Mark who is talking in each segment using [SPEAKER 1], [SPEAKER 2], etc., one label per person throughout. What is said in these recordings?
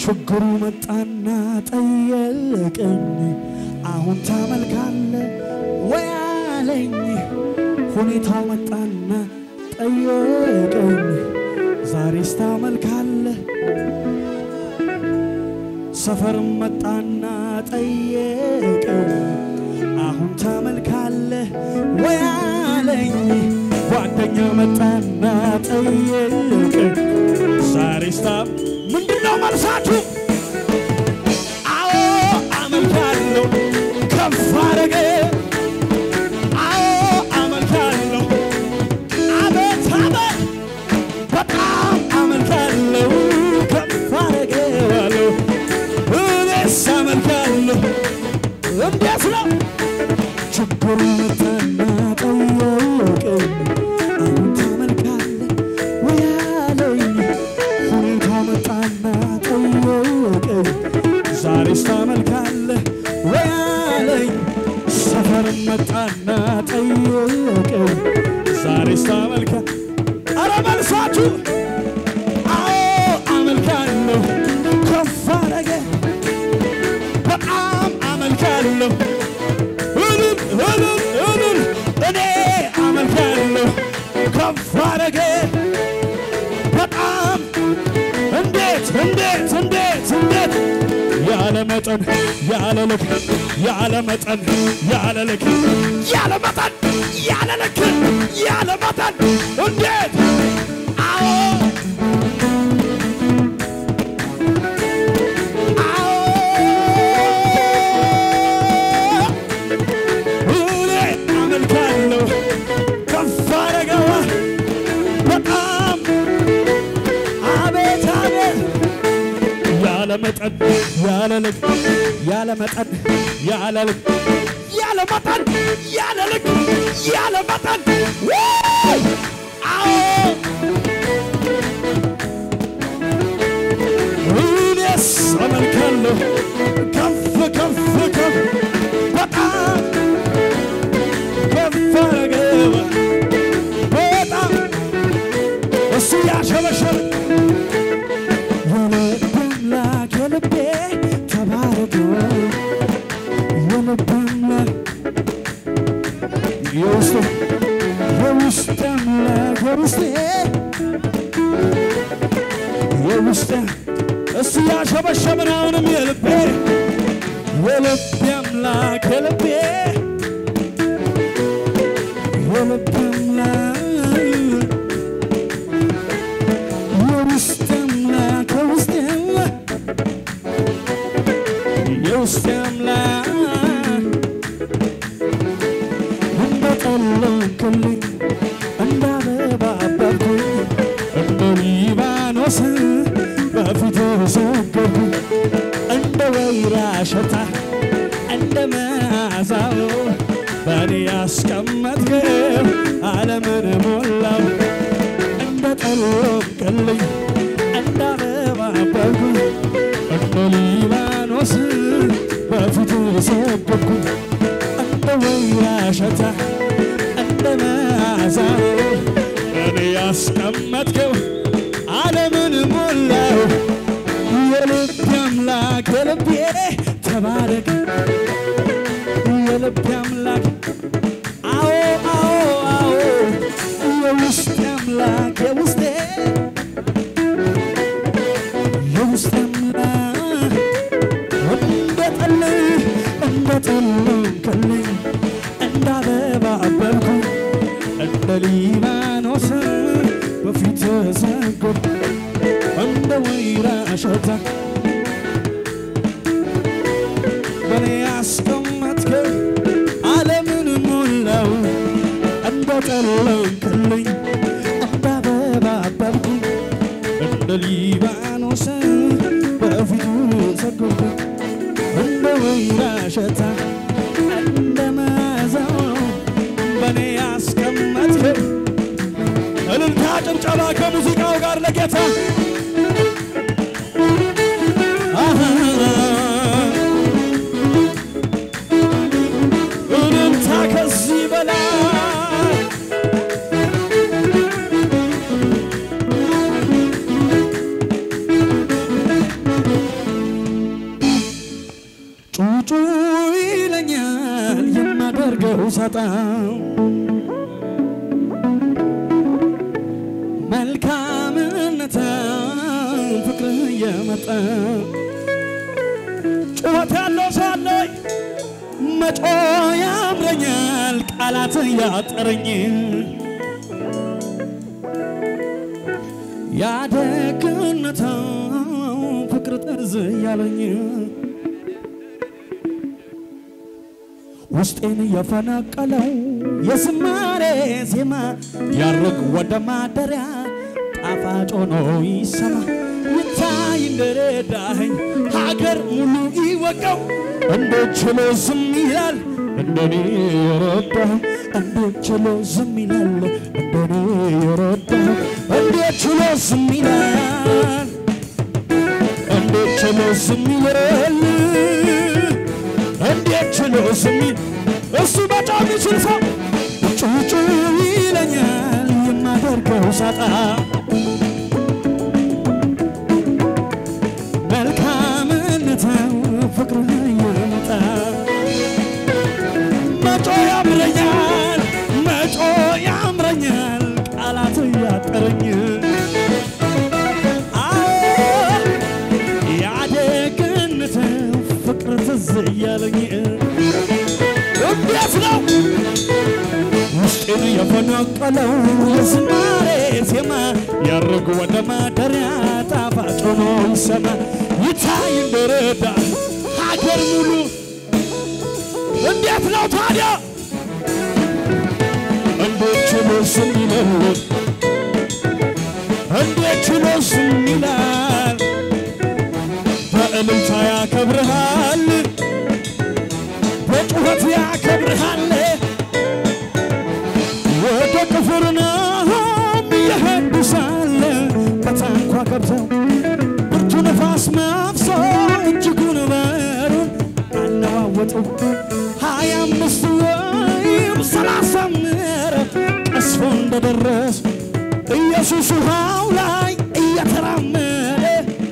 [SPEAKER 1] ችግሩ መጣና ጠየቀኝ፣ አሁን ታመልካለ ወይ አለኝ። ሁኔታው መጣና ጠየቀኝ፣ ዛሬስ ታመልካለ። ሰፈርም መጣና ጠየቀኝ፣ አሁን ታመልካለ ወይ አለኝ። ጓደኛ መጣና ጠየቀኝ፣ ዛሬስ ታ ምንድነው መልሳችሁ? አዎ አመልካለሁ ከፍ አረገ። አዎ አመልካለሁ አቤት አቤት በጣም አመልካለሁ ከፍ አረገዋለሁ እኔስ አመልካለሁ። እንዴት ነው ችግሩ መጣና ጠየቀኝ አሁን ታመልካለህ ወይ አለኝ። ሁኔታ መጣና ጠየቀኝ ዛሬስ ታመልካለህ ወይ አለኝ። ሰፈርም መጣና ጠየቀኝ ዛሬስ ታመልካ አረ መልሳችሁ አዎ አመልካለሁ ከፍ አረገ በጣም አመልካለሁ እልል እልል እልል እኔ አመልካለሁ ከፍ አረገ በጣም እንዴት እንዴት እንዴት እንዴት ያለ መጠን ያለ ልክ ያለ መጠን ያለ ልክ ያለ መጠን ያለ ልክ ያለ መጠን እንዴት አዎ አዎ እኔ አመልካለሁ ከፍ አረገዋ በጣም አቤት አቤት ያለ መጠን ያለ ልክ ያለ መጠን ያለ ልክ ያለ መጠን ያለ ልክ ያለ መጠን ውይ! አዎ እኔስ አመልካለሁ ከፍ ከፍ ከፍ በጣም ከፍ አረገዋ በጣም እሱ ያሸበሸበ የልብ አምላክ የልቤ ተባረክ የልብ አምላክ የውስጥ የውስጥ አምላክ የውስጤ የውስጥ እሱ ያሸበሸብን አሁንም የልቤ የልቤ አምላክ የልቤ የልቤ አምላክ የውስጥ አምላክ የውስጥ የውስጥ አምላክ እንደጠለቅልኝ እንደ አበባ አበብኩኝ እንደ ሊባኖስ በፊት ሰገድኩኝ እንደ ወይራ ሽታ እንደ መዓዛው በእኔ ያስቀመጥከው ዓለምን ሞላው እንደ ጠለቅልኝ እንደ አበባ አበብኩኝ እንደ ሊባኖስ በፊት ሰገድኩኝ እንደ ወይራ ሽታ እንደ መዓዛው እኔ ያስቀመጥከው ዓለምን ሞላው የልቤ አምላክ የልቤ ተባረክ የልቤ አምላክ አዎ አዎ አዎ የውስጤ አምላክ የውስጤ የውስጤ አምላክ እንደ ጠል እንደ ጠለንክልኝ እንደ አበባ አበብኩኝ እንደ ሊባኖስ በፊት ሰገድኩ እንደ ወይራ እሸት በኔ ያስቀመጥከው ዓለምን ሞላው እንደ ጠለንክልኝ እንደ አበባ አበብኩኝ እንደ ሊባኖስ በፊቱ ሰገድኩ እንደ ወይራ እሸት እንደ መዓዛው በኔ ያስቀመጥከው እልልታ ጭብጨባ ከሙዚቃው ጋር ለጌታ አሃ እልልታ ከዚህ በላይ ሳጣ መልካምነት ፍቅር እየመጣ ጩኸት ያለው ሳለኝ መጮ ያምረኛል ቃላት ያጠረኝ ያደግነታ ፍቅር ጠርዝ ያለኝ ውስጤን የፈነቀለው የዝማሬ ዜማ ያርግ ወደ ማደሪያ ጣፋጭ ሆኖ ይሰማ ይታይ እንደረዳኸኝ ሀገር ሙሉ ይወቀው እንዴት ችሎ ዝም ይላል እንደኔ የረዳህ እንዴት ችሎ ዝም ይላል እንደኔ የረዳህ እንዴት ችሎ ዝም ይላል እንዴት ችሎ ዝም ይላል እንዴት ችሎ ዝም ይል እሱ በጣም ይችል ሰው ጩጩ ይለኛል የማደርገው ሳጣ መልካምነትህ ፍቅር እየመጣ መጮ ያምረኛል መጮ ያምረኛል ቃላት እያጠረኝ አዎ ያደግነት ፍቅር ትዝ እያለኝ እንዴት ነው ውስጤን የፈነቀለው የዝማሬ ዜማ ያርግ ወደ ማደሪያ ጣፋጭ ሆኖ ይሰማ ይታይ እንደረዳ ሀገር ሙሉ እንዴት ነው ታዲያ እንዴት ችሎ ዝም ይላል እንዴት ችሎ ዝም ይላል በእልልታ ያከብርሃል በጩኸት ያከብርሃል ወደ ቅፍርናሆም እየሄዱ ሳለ በታንኳ ገብተው ብርቱ ነፋስ መፍሶ እጅጉን በሩን አነዋወጡ ሀያ አምስት ወይም ሰላሳ ምዕራፍ ቀስፎ እንደደረስ ኢየሱስ ውሃው ላይ እየተራመደ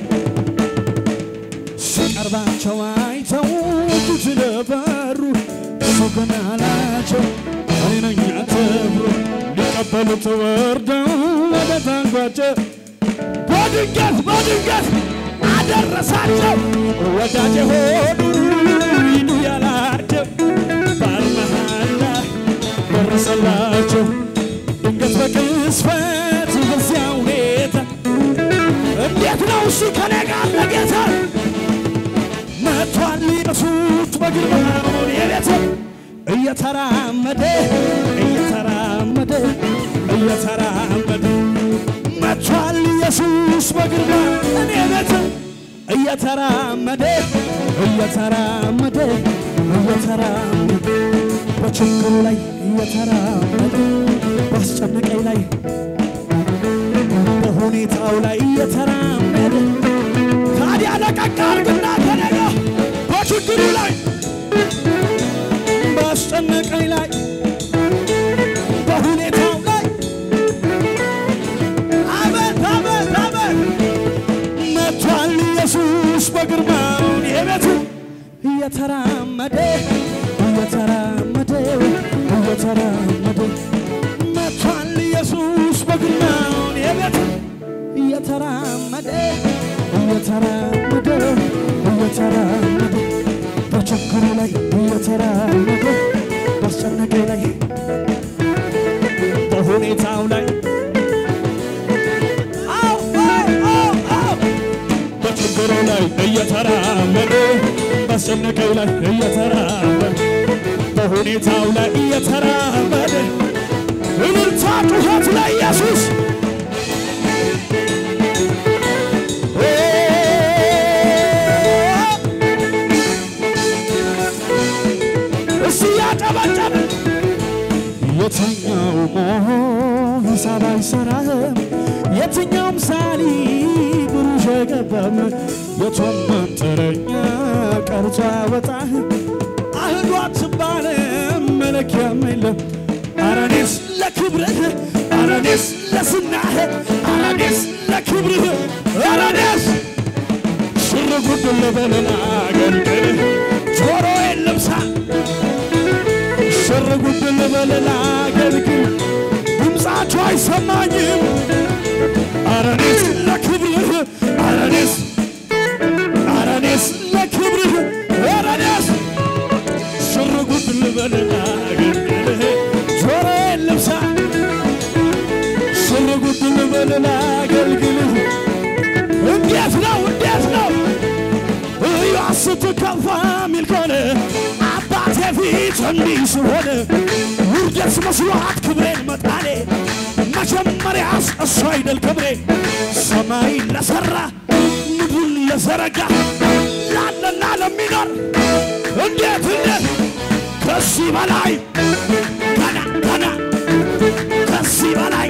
[SPEAKER 1] ሲቀርባቸው አይተው ፊት ለበሩ እሱ ግን አላቸው እኔ ነኝ አትፍሩ ሊቀበሉት ወርደው ወደ ታንኳቸው በድንገት በድንገት አደረሳቸው ወዳጅ ሆኑ ሂዱ ያላቸው ባር መሃል ላይ ደረሰላቸው ድንገት በቅስፈት በዚያ ሁኔታ እንዴት ነው እሱ ከኔ ጋር ለጌታ መጥቷል ኢየሱስ በግርማውን የቤት እየተራመደ እየተራመደ እየተራመደ መጥቷል ኢየሱስ በግርማ እኔ ቤት እየተራመደ እየተራመደ እየተራመደ በችግሩ ላይ እየተራመደ ባስጨነቀኝ ላይ በሁኔታው ላይ እየተራመደ ታዲያ ለቀቅ አድርግና ተነጋ በችግሩ ላይ ባስጨነቀኝ ላይ በሁኔታው ላይ አቤት አቤት አቤት መጥቷል ኢየሱስ በግርማውን የቤቱ እየተራመደ እየተራመደ እየተራመደ መጥቷል ኢየሱስ በግርማውን የቤቱ እየተራመደ እየተራመደ እየተራመደ በችግሩ ላይ እየተራመደ ባስጨነቀኝ ላይ በሁኔታው ላይ አው አው አው አው በችግሩ ላይ እየተራመደ ባስጨነቀኝ ላይ እየተራመደ በሁኔታው ላይ እየተራመደ እልልታ ጩኸት ላይ ኢየሱስ እሱ ያጨበጨበ የትኛው ሞሆ ሂሳብ አይሰራህም የትኛውም ሳሊ ብሩሽ አይገባም የቶም መንጥረኛ ቀርጾ ያወጣህ አህዱ አትባልም መለኪያም የለም አረኔስ ለክብርህ አረኔስ ለስናህ አረኔስ ለክብርህ አረኔስ ሽር ጉድ ልበልና አገልግልህ ጆሮዬን ልብሳ ሽር ጉድ ልበል ላገልግል ድምፃቸው አይሰማኝም አረኔስ ለክብርህ አረኔስ አረኔስ ለክብርህ አረኔስ ሽር ጉድ ልበል ላገልግልህ ጆሮዬን ልብሳ ሽር ጉድ ልበል ላገልግልህ እንዴት ነው እንዴት ነው እያ ስትከፋ ሚል ከሆነ አባቴ ፊት እንዲህ ስሆን ውርደት መስሏት ክብሬን መጣሌ መጀመሪያስ እሱ አይደል ክብሬ ሰማይ ለሠራ ምድርን ለዘረጋ ላለና ለሚኖር እንዴት እንዴት ከዚህ በላይ ገና ገና ከዚህ በላይ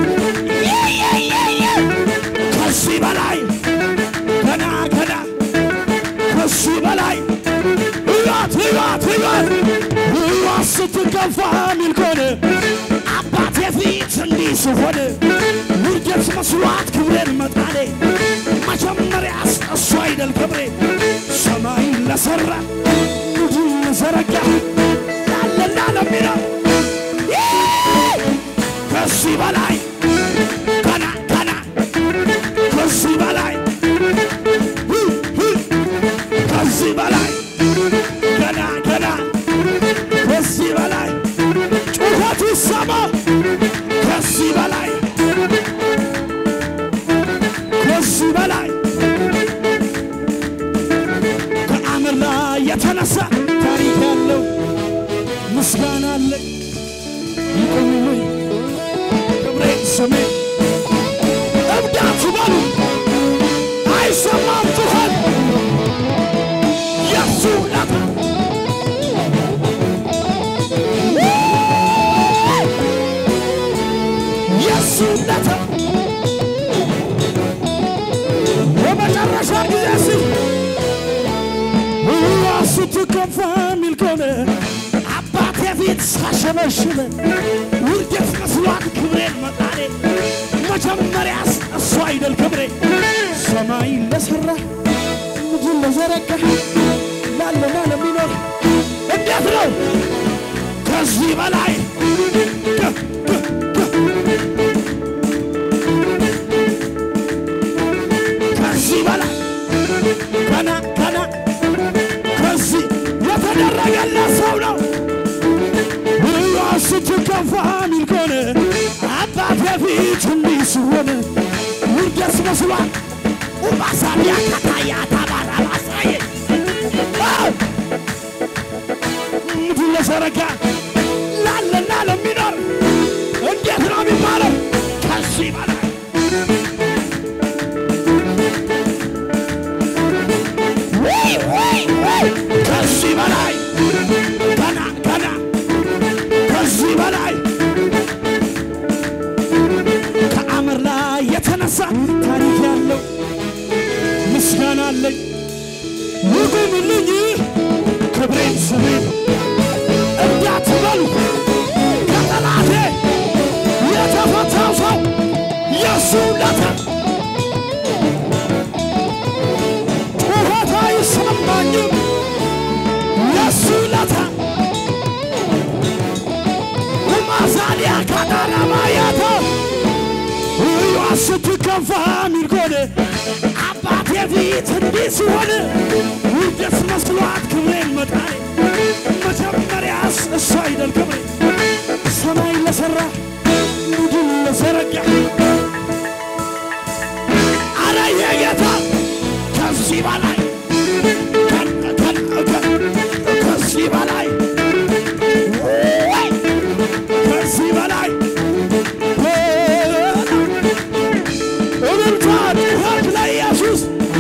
[SPEAKER 1] ከዚህ በላይ ገና ገና ከዚህ በላይ እያት እያት እያት እያት ስትገፋ ሚል ከሆነ አባቴ ፊት እንዲህ ስሆን ውርደት መስሏት ክብሬን መጣሌ መጀመሪያስ እሱ አይደል ክብሬ ሰማይ ለሠራ ምድርን ለዘረጋ ላለና ለሚለው ከዚህ በላይ ገና ገና ከዚህ በላይ ከዚህ በላይ ገና ገና ከዚህ በላይ ጩኸቱ ይሰማ ከዚህ በላይ ከዚህ በላይ ከአምር ላይ የተነሳ ታሪክ ያለው ምስጋና አለ ይቆምልኝ ክብሬ ስሜ እብዳት በሉ አይሰማም ጩኸት የሱ ለታ የሱ ለታ የመጨረሻ ጊዜ ሲ እዋ ስትከፋ ሚል ከሆነ አባቴ ፊት ሳሸበሽበ ውርደት መስሏት ክብሬን መጣሌ መጀመሪያስ እሱ አይደል ክብሬ ሰማይ ለሠራ ምድር ለዘረጋ ላለና ለሚኖር እንዴት ነው ከዚህ በላይ ከ- ከ- ከ- ከዚህ በላይ ገና ገና ከዚህ የተደረገለት ሰው ነው እያ ስትከፋ ሚል ከሆነ አባቴ ፊት እንዲህ ስሆን ውርደት መስሏል ኡባሳቢያ ካታያ ታባራ ባሳየ ምድር ለዘረጋ ላለና ለሚኖር እንዴት ነው የሚባለው? ከዚህ በላይ ወይ ወይ ወይ ከዚህ በላይ ገና ገና ከዚህ በላይ ከአመር ላይ የተነሳ ታሪክ ያለው ምስጋና አለኝ ይቁምልኝ ክብሬን ስሜን እንዳትበሉ ከጠላቴ የተፈታው ሰው የሱ ለታ ጩኸት አይሰማኝም የሱ ለታ ማዛሊያ ካዳራባያታ እዩዋ ስትከፋ ሚል ከሆነ አባቴ ፊት እንዲህ ሲሆን ውርደት መስሏት ክብሬን መጣሌ መጀመሪያስ እሱ አይደል ክብሬ ሰማይ ለሠራ ምድር ለዘረጋ አረ የጌታ ከዚህ በላይ ከ- ከ- ከ- ከዚህ በላይ ወይ ከዚህ በላይ እልልታ ጩኸት ለኢየሱስ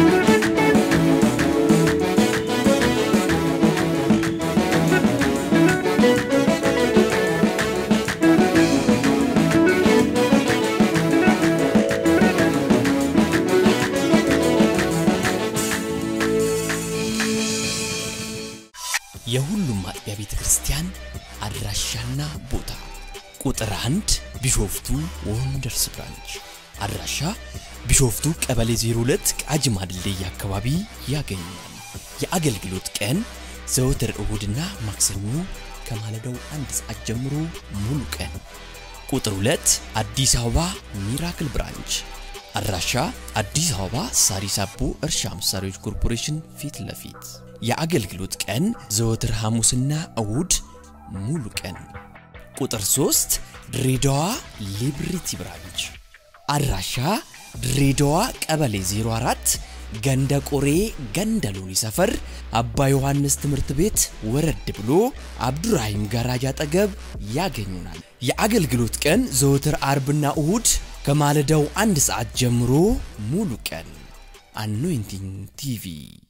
[SPEAKER 2] የሁሉም አጥቢያ ቤተ ክርስቲያን አድራሻና ቦታ ቁጥር አንድ ቢሾፍቱ ወንደርስ ብራንች አድራሻ ቢሾፍቱ ቀበሌ 02 ቃጂማ ድልድይ አካባቢ ያገኛል። የአገልግሎት ቀን ዘወትር እሁድና ማክሰኞ ከማለዳው አንድ ሰዓት ጀምሮ ሙሉ ቀን። ቁጥር 2 አዲስ አበባ ሚራክል ብራንች አድራሻ አዲስ አበባ ሳሪስ አቦ እርሻ መሳሪያዎች ኮርፖሬሽን ፊት ለፊት የአገልግሎት ቀን ዘወትር ሐሙስና እሁድ ሙሉ ቀን። ቁጥር 3 ድሬዳዋ ሊብሪቲ ብራንች አድራሻ ድሬዳዋ ቀበሌ 04 ገንደ ቆሬ ገንደ ሎኒ ሰፈር አባ ዮሐንስ ትምህርት ቤት ወረድ ብሎ አብዱራሂም ጋራጅ አጠገብ ያገኙናል። የአገልግሎት ቀን ዘወትር አርብና እሁድ ከማለዳው አንድ ሰዓት ጀምሮ ሙሉ ቀን። አኖይንቲንግ ቲቪ